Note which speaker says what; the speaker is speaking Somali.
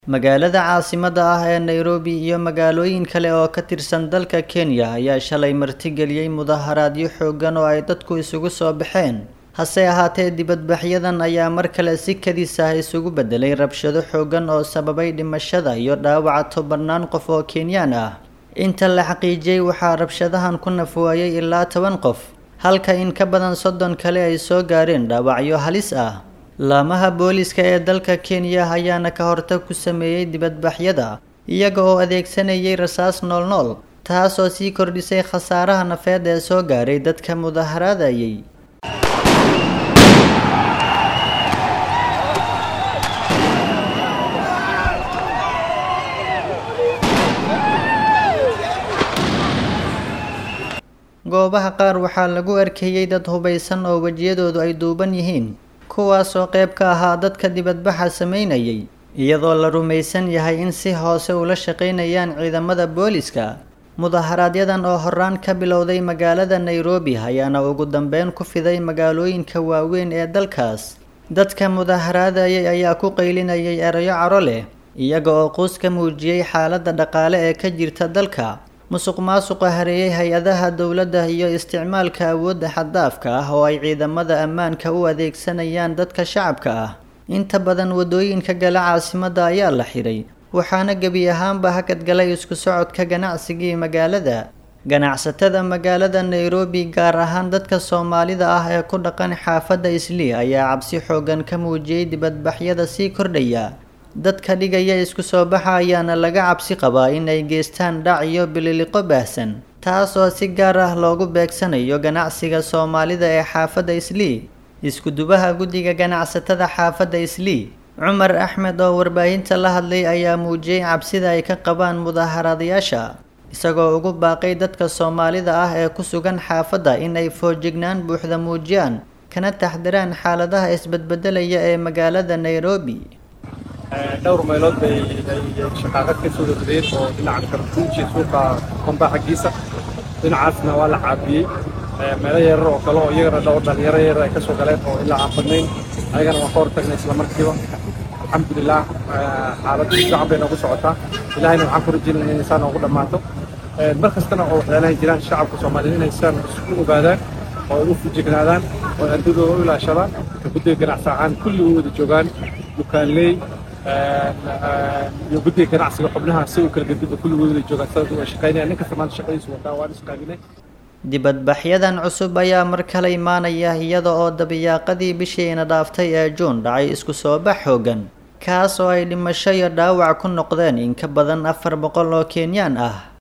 Speaker 1: Magaalada caasimadda ah ee Nairobi iyo magaalooyin kale oo ka tirsan dalka Kenya ayaa shalay martigeliyay mudaharaadyo xooggan oo ay dadku isugu soo baxeen. Hase ahaatee, dibadbaxyadan ayaa mar kale si kadis ah isugu beddelay rabshado xooggan oo sababay dhimashada iyo dhaawaca tobannaan qof oo Kenyan ah. Inta la xaqiijiyay, waxaa rabshadahan ku naf waayay ilaa toban qof, halka in ka badan soddon kale ay soo gaareen dhaawacyo halis ah. Laamaha booliiska ee dalka Kenya ayaana ka hortag ku sameeyay dibadbaxyada, iyaga oo adeegsanayay rasaas nool-nool, taas oo sii kordhisay khasaaraha nafeed ee soo gaaray dadka mudaharaadayay. Goobaha qaar waxaa lagu arkayay dad hubeysan oo wejiyadoodu ay duuban yihiin, kuwaas oo qayb ka ahaa dadka dibadbaxa sameynayay, iyadoo la rumaysan yahay in si hoose ula shaqeynayaan ciidamada booliiska. Mudaharaadyadaan oo horraan ka bilowday magaalada Nairobi ayaana ugu dambeyn ku fiday magaalooyinka waaweyn ee dalkaas. Dadka mudaharaadayay ayaa ku qaylinayay erayo caro leh, iyaga oo quus ka muujiyay xaaladda dhaqaale ee ka jirta dalka, musuqmaasuqa hareeyay hay-adaha dowladda iyo isticmaalka awoodda xad-dhaafka ah oo ay ciidamada ammaanka u adeegsanayaan dadka shacabka ah. Inta badan waddooyinka gala caasimadda ayaa la xiray, waxaana gebi ahaanba hakad galay isku socodka ganacsigii magaalada. Ganacsatada magaalada Nairobi, gaar ahaan dadka Soomaalida ah ee ku dhaqan xaafadda Islii, ayaa cabsi xooggan ka muujiyay dibadbaxyada sii kordhaya. Dadka dhigaya isku soo baxa ayaana laga cabsi qabaa in ay geystaan dhac iyo bililiqo baahsan, taas oo si gaar ah loogu beegsanayo ganacsiga Soomaalida ee xaafadda Islii. Isku-dubaha guddiga ganacsatada xaafadda Islii, Cumar Axmed oo warbaahinta la hadlay ayaa muujiyay cabsida ay ka qabaan mudaharaadayaasha, isagoo ugu baaqay dadka Soomaalida ah ee ku sugan xaafadda in ay feejignaan buuxda muujiyaan, kana taxadiraan xaaladaha isbedbeddelaya ee magaalada Nairobi.
Speaker 2: dhowr meelood bay shaqaaqad ka soo degdeen oo dhinaca kartuuji suuqa komba xaggiisa dhinacaasna waa la caabiyey meelo yarar oo kale oo iyagana dhowr dhalinyaro yar ay ka soo galeen oo ilaa aan badnayn ayagana waan ka hortagnay isla markiiba alxamdulilah xaaladda fiican bay noogu socotaa ilahayna waxaan ku rajaynaya inay saa noogu dhammaato mar kastana oo waxyaalahay jiraan shacabka soomaaliyeed inay saan isku ogaadaan oo ay u fujignaadaan oo ay ardadooda u ilaashadaan guddiga ganacsi ahaan kulli u wada joogaan dukaanley iyo guddiga ganacsiga xubnaha si u kala gediba kulligood wada joogaan sidaas waa shaqaynaya nin kasta maanta shaqadiisu wataa waan isqaabinay
Speaker 1: dibadbaxyadan cusub ayaa mar kale imaanaya iyada oo dabayaaqadii bishiina dhaaftay ee juun dhacay isku soo bax xooggan kaas oo ay dhimasho iyo dhaawac ku noqdeen in ka badan afar boqol oo Kenyan ah